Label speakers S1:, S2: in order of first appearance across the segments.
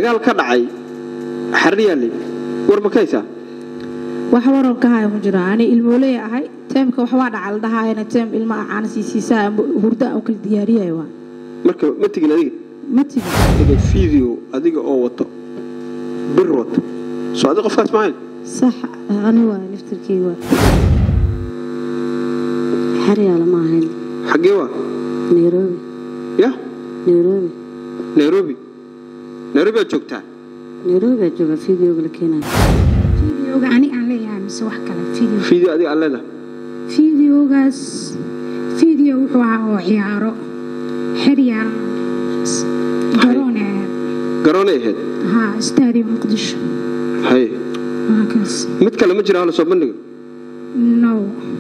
S1: dagaal ka dhacay xariyaale war ma ka haysaa
S2: wax waran ka haya ma jiro ani ilmooley ahay teemka waxbaa dhaca la dhahaayana teem ilma caana siisiisaa hurda aan kala diyaariyayo waa
S1: marka ma tegin adiga
S2: ma tigi
S1: adiga video adiga oo wato bir wato soo adi qofkaas maahayn
S2: sax ani waa naftirkii waa
S3: xeryaala ma ahayn
S1: xaggee waa
S3: nairobi
S1: ya
S3: nairobi
S1: nairobi nairobi aad joogtaa
S3: nairobi baa jooga videoga la keenaya
S4: fideoga ani aan leeyahay mise wax kale video
S1: video adiga aan leedahay
S4: fideogaas video wuxuu ahaa oo ciyaaro xeryaal garoon ahayd
S1: garoonay ahayd
S4: haa stadium muqdisho
S1: haye
S4: waa kaas
S1: mid kale ma jira hala soo bandhiga
S4: no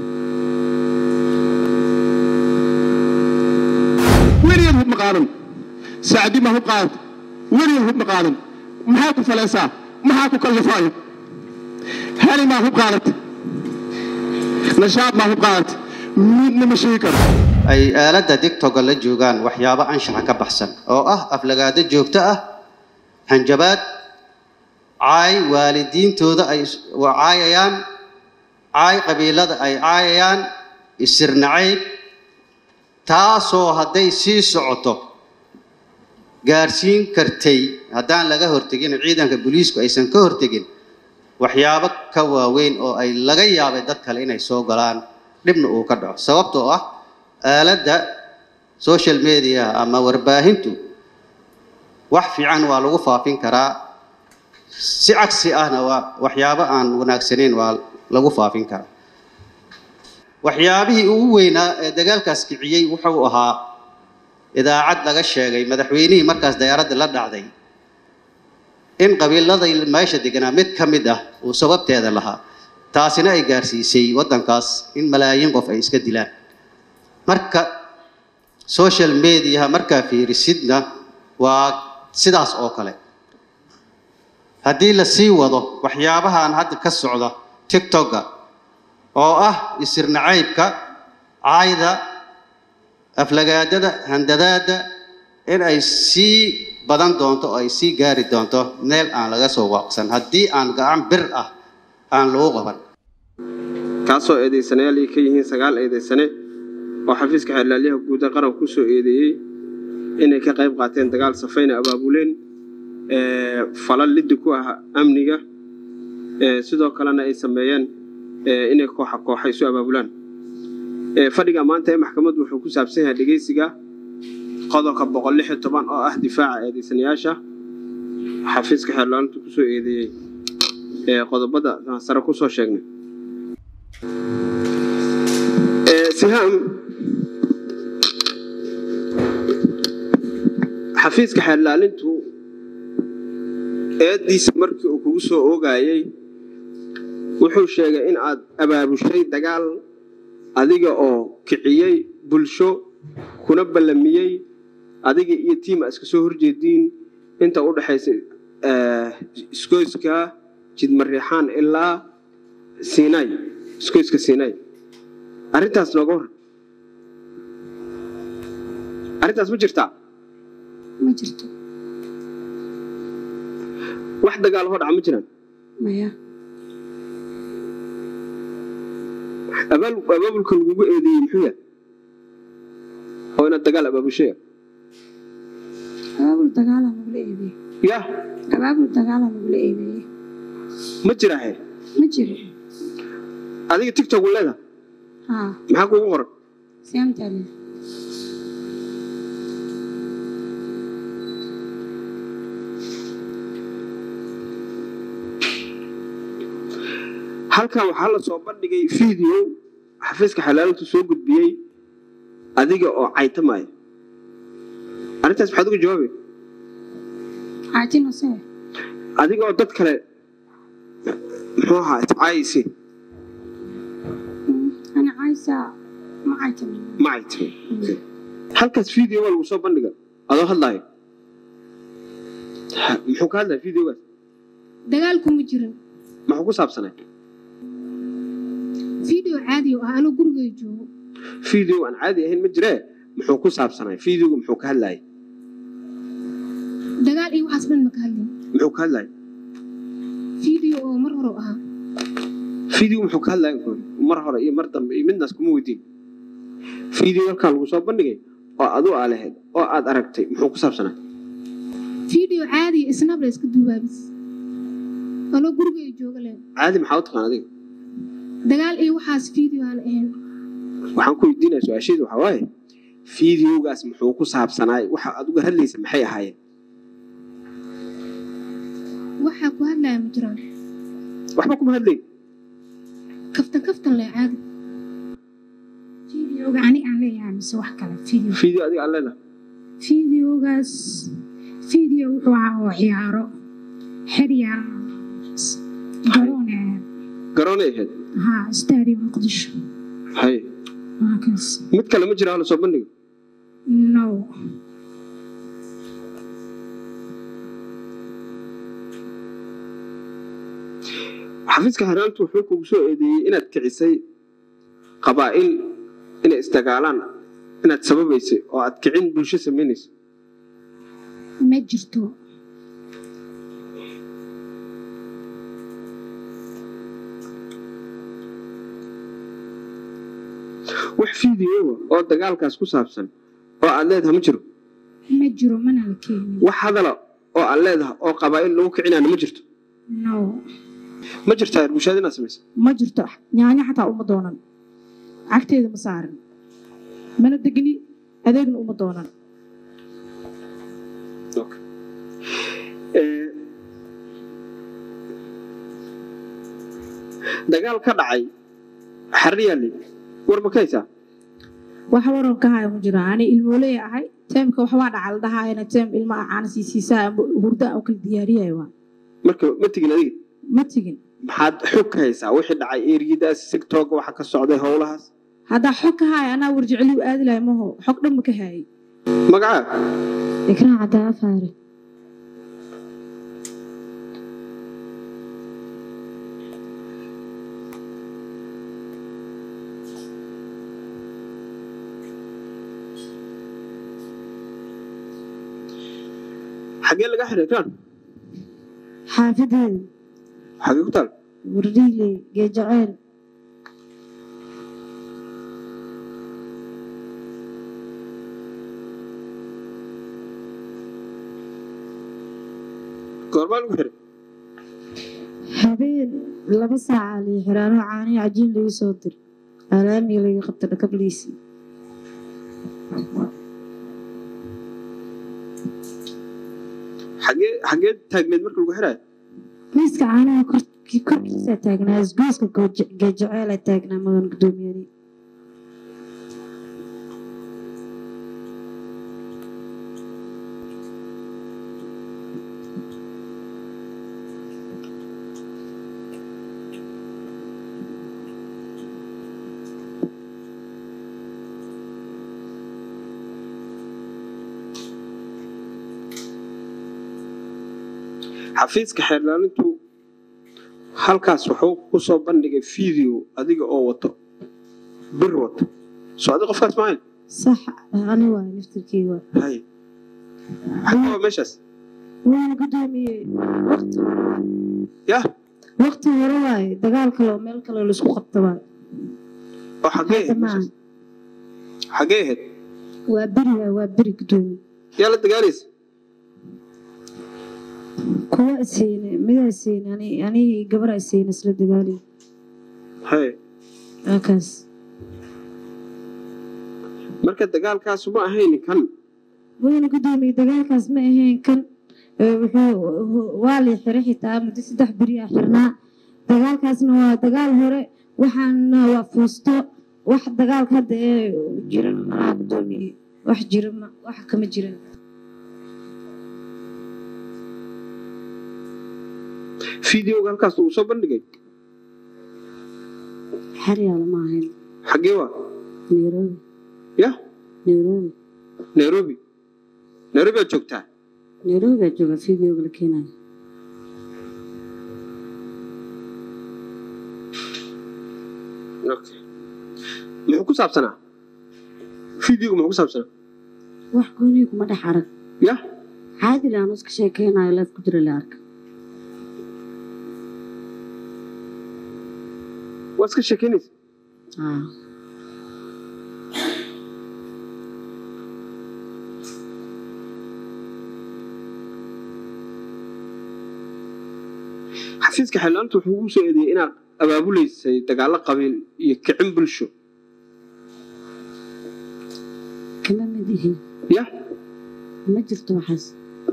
S5: weligeed hub ma qaadan saacdi ma hub qaadata weligeed hub ma qaadan maxaa ku falaysaa maxaa ku kallifaayo heli maa hub qaadata nashaad maa hub qaadata midna ma sheegi karo
S6: ay aaladda digtoga la joogaan waxyaabo anshaxa ka baxsan oo ah aflagaado joogto ah hanjabaad caay waalidiintooda ay is- waa caayayaan caay qabiilada ay caayayaan isirnacayb taasoo hadday sii socoto gaarsiin kartay haddaan laga hortegin ciidanka booliisku aysan ka hortegin waxyaabo ka waaweyn oo ay laga yaabay dad kale inay soo galaan dhibna uu ka dhaco sababtoo ah aaladda social media ama warbaahintu wax fiican waa lagu faafin karaa si cagsi ahna waa waxyaabo aan wanaagsanayn waa lagu faafin karaa waxyaabihii ugu weynaa ee dagaalkaas kiciyey wuxuu ahaa idaacad laga sheegay madaxweynihii markaas diyaaradda la dhacday in qabiilada meesha deganaa mid ka mid ah uu sababteeda lahaa taasina ay gaarsiisay waddankaas in malaayiin qof ay iska dilaan marka social mediaha markaa fiirisidna waa sidaas oo kale haddii la sii wado waxyaabahan hadda ka socda tiktoka oo ah isirnacaybka caayda aflagaadada handadaada in ay sii badan doonto oo ay sii gaari doonto meel aan laga soo waaqsan haddii aan gacan bir ah aan lagu qaban
S1: kaasoo eedaysanayaal ay ka yihiin sagaal eedaysane oo xafiiska xeerlaaliyaha guud ee qaranka ku soo eedeeyey inay ka qayb qaateen dagaal safayna abaabuleen ee, falal liddi ku ah amniga ee, sidoo kalena ay sameeyeen ee, inay kooxa kooxa isu abaabulaan Ee, fadhiga maanta ee maxkamaddu wuxuu ku saabsan yahay dhegeysiga qodobka boqol lix iyo toban oo ah difaaca eedaysanayaasha xafiiska xeerlaalintu ku soo eedeeyey ee, qodobada aan sare ku soo sheegnay Ee, sihaam xafiiska xeerlaalintu eeddiisa markii uu kugu soo oogayey wuxuu sheegay in aad abaabushay dagaal adiga oo kiciyey bulsho kuna ballamiyey adiga iyo tiima iska soo horjeediin inta u dhexaysa eh, iskoyska jidmareexaan ilaa siinay iskoyska siinay arrintaas nooga waran arrintaas ma jirtaa
S4: ma jirto
S1: wax dagaal hoo dhaca ma jiraan
S4: maya
S1: abaal abaabulka lagugu eedeeyey muxuu yahay oo inaad dagaal abaabusheya
S4: abaabul dagaala nagula eedeeyey
S1: ya
S4: abaabul dagaala nagula eedeeyey
S1: ma jiraahe
S4: ma jiro
S1: adiga tigtok leeda
S4: haa
S1: maxaa kuugu qoran
S4: siamtali
S1: halkan waxaa la soo bandhigay video xafiiska xalaalintu soo gudbiyey adiga oo caytamaya arrintaas maxaad uga jawaabay
S4: xaajina see
S1: adiga oo dad kale muxuu ahaa iscaayaysi
S4: ana caysa ma caytamin
S1: ma caytami halkaas video waa lagu soo bandhiga adoo hadlaayo Ha, muxuu ka hadlaya videogaas
S4: dagaalku ma jirin
S1: maxuu ku saabsanay
S4: video caadi oo ah anuu gurigay joogo
S1: video aan caadi ahayn ma jiree muxuu ku saabsanay videoga muxuu ka hadlayay
S4: dagaal iyo waxaas dhan ma ka hadlin
S1: muxuu ka hadlaya
S4: video oo mar hore ahaa
S1: video muxuu ka hadlaya mar hore iyo mar dambe iyo midnaas kuma weydiin video halkaa lagu soo bandhigay oo adu aa lahayd oo aad aragtay muxuu ku saabsanaa
S4: video caadi isnab la iska duubaabis anoo gurigay jooga leh
S1: caadi maxaa u taqaan adiga
S4: dagaal iyo waxaas video aan ahayn
S1: waxaan ku weydiinaya su-aasheedu waxaa waaye videogaas muxuu ku saabsanaay waxa aad uga hadlaysa maxay ahaayeen
S4: waxaa ku hadlaya ma jiraan
S1: waxba kuma hadlayn
S4: kaftan kaftan leh caadi
S7: fideoga ani aan leeyahay mise wax kale video
S1: video adiga aan leedahay
S7: fideogaas video wuxuu ahaa oo ciyaaro xeryaar garoon ee
S1: garoonay ahayd
S7: haa stadium muqdisho
S1: hay
S7: waa kaas
S1: mid kale ma jira hala soo bandhigo
S7: no
S1: xafiiska xeeraantu wuxuu kugu soo eedeeyey inaad kicisay qabaa'il inay isdagaalaan inaad sababaysay oo aad kicin bulsho samaynayso
S7: ma jirto
S1: wax fideoa oo dagaalkaas ku saabsan oo aad leedahay ma jiro
S7: ma jiro mana la keenin
S1: wax hadala oo aad leedahay oo qabaa'il lagu kicinaana ma jirto
S7: no
S1: ma jirtaa reer bulshada inaad samaysa
S2: ma jirto nyaanyo xataa uma doonan cagteeda ma saarin mana degni adeegna uma doonan
S1: Ee, dagaal ka dhacay xariyaali war ma ka haysaa
S2: wax waran ka haya ma jiro ani ilmooley ahay teemka waxbaa dhacal dhahaayana teem ilma acaana siisiisaa hurda aan kala diyaariyayo waa
S1: marka ma tegin adiga
S2: ma tegin
S1: maxaad xog ka haysaa wixii dhacay eriyadaas sigtooga waxa ka socday howlahaas
S2: haddaa xog ka haya anaa warjeceliu aadi lahay maho xog dhan ma ka hayay
S1: magacaa
S3: ikraan caddaa afaare
S1: xagee laga xiray kaan
S3: xaafadeeda
S1: xagee ku taal
S3: wardhiiley geejaceyl
S1: goormaa lagu xiray
S3: habeen laba saaca lii xiraano caanihi cajiin lagu soo dir alaamiga laga qabta dhakabliisi
S1: xagee xagee taagneed marka lagu xirayo
S3: miiska caanaha korki korkiisa taagnaa isgoyska gooje- geejaceela taagnaa mudan gudoomiyani
S1: xafiiska xeerlaalintu halkaas wuxuu ku soo bandhigay video adiga oo wato bir wato soo adi qofkaas maahayn
S3: sax ani waay naftirkii waa
S1: hay xagee waa meeshaas
S3: waana gudoomiyey waqti
S1: yah
S3: waqti hore waaye dagaal kale oo meel kale laisku qabta waay
S1: oo xagee ahayd
S3: hadda maaha
S1: meeshaas xagee ahayd
S3: waa beri waay waa beri gudoomiye
S1: yaa la dagaalaysa
S3: kuwa iseyne midaa iseyne ani anigii gabaraa iseyne isla dagaaliy
S1: hay
S3: waakaas
S1: marka dagaalkaasu ma ahayn kan
S3: wayna gudoomiye dagaalkaas ma ahayn kan ee wuxuu waa lii xiray xitaa muddo saddex beri ah xirnaa dagaalkaasna waa dagaal hore waxaana waa fuusto wax dagaalka hadda ee jiran malaha gudoomiye wax jira ma wax kama jiran
S1: videoga halkaas lagu soo bandhigay
S3: xeryaala ma ahayn
S1: xagee waa
S3: nairobi
S1: yah
S3: nairobi
S1: nairobi nairobi aad joogtaa
S3: nairobi baa jooga videoga la keenayo
S1: okay muxuu ku saabsanaa videoga muxuu ku saabsanaa
S3: wax goonihi kuma dhex arag
S1: yah
S3: caadi le aan iska sheekeynayo leef ku jira la arka
S1: waa iska sheekeynaysa
S8: haa
S1: xafiiska xeelaanta wuxuu ugu soo eedeeyey inaad abaabuleysay dagaallo qabiil iyo kicin bulsho
S8: kama mid ihin
S1: ya
S8: ma jirto waxaas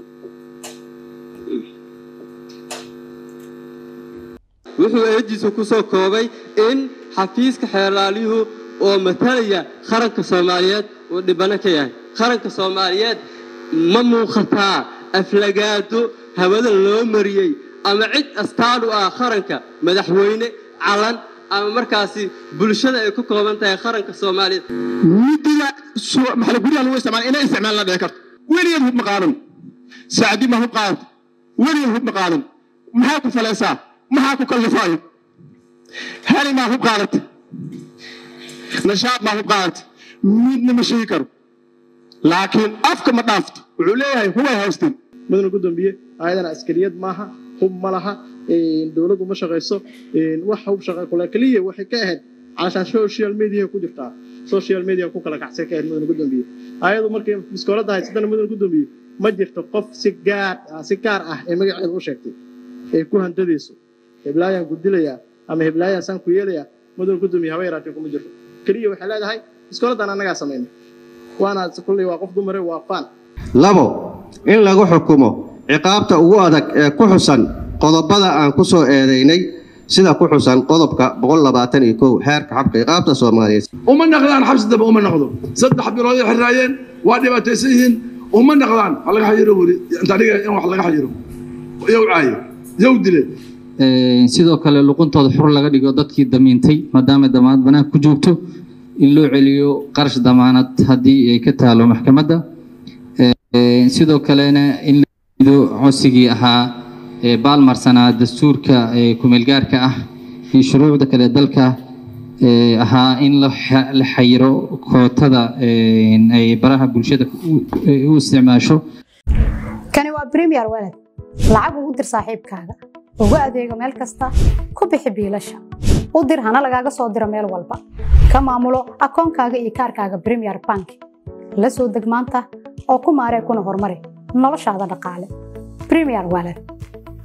S9: wuxuu eediisa ku soo koobay in xafiiska xeelaalyuhu oo matalaya qaranka soomaaliyeed uu dhibano ka yahay qaranka soomaaliyeed ma muuqataa aflagaado hawada loo mariyey ama cid astaan u ah qaranka madaxweyne calan ama markaasi bulshada ay ku kooban tahay qaranka soomaaliyeed
S5: midida soo- maxaa la- guryaha lagu isticmaala inay isticmaal la dhici karto weligeed hub ma qaadan saacdi ma hub qaadata weligeed hub ma qaadan maxaa ku falaysaa maxaa ku kallifaayo hali maa hub qaadata nashaad maa hub qaadata midna ma sheegi karo laakiin afka ma dhaafto wuxuu leeyahay hubay haysteen
S10: mudana gudoomiye ayadana askariyad maaha hub ma laha dowladdu ma shaqayso wax hub shaqa kule keliya waxay ka ahayd calashaan social media ku jirtaa social media ku kala kacsay ka ahayd mudana gudoomiye ayadu markay biskoolada haysatana mudana gudoomiye ma jirto qof si gaar ah si gaar ah ee magaceeda u sheegtay ay ku handadayso heblaayaan gudilayaa ama heblaayaan saan ku yeelayaa mudana gudoomiye haba yaraatee kuma jirto keliya waxay leedahay biskooladan annagaa samaynay waana kulley waa qof dumare waa faan
S6: labo in lagu xukumo ciqaabta ugu adag ee ku xusan qodobada aan ku soo eedaynay sida ku xusan qodobka xeerka xabka ciqaabta soomaaliyeed
S11: uma naqdaan xabsi dambe uma naqdo saddex bilood ay xiraayeen waa dhibaataysan yihiin uma naqdaan ha laga xayiro weli inta dhiga in wax laga xayiro yow caaye yow dile
S12: sidoo kale luquntooda xur laga dhigo dadkii damiintay maadaama damaanad banaanka ku joogto in loo celiyo qarash damaanad haddii ay ka taalo maxkamadda Ee, sidoo kalena in la diido codsigii ahaa ee baalmarsanaa dastuurka ee kumeelgaarka ah iyo shuruucda kale dalka ee ahaa in la xa- la xayiro kootada ee, ay baraha bulshada u- u isticmaasho
S13: kani waa premier walad lacag ugu dir saaxiibkaaga ugu adeego meel kasta ku bixi biilasha u dir hana lagaaga soo diro meel walba ka maamulo akoonkaaga iyo kaarkaaga premier bank la soo deg maanta oo ku maaree kuna horumari noloshaada dhaqaale premier walad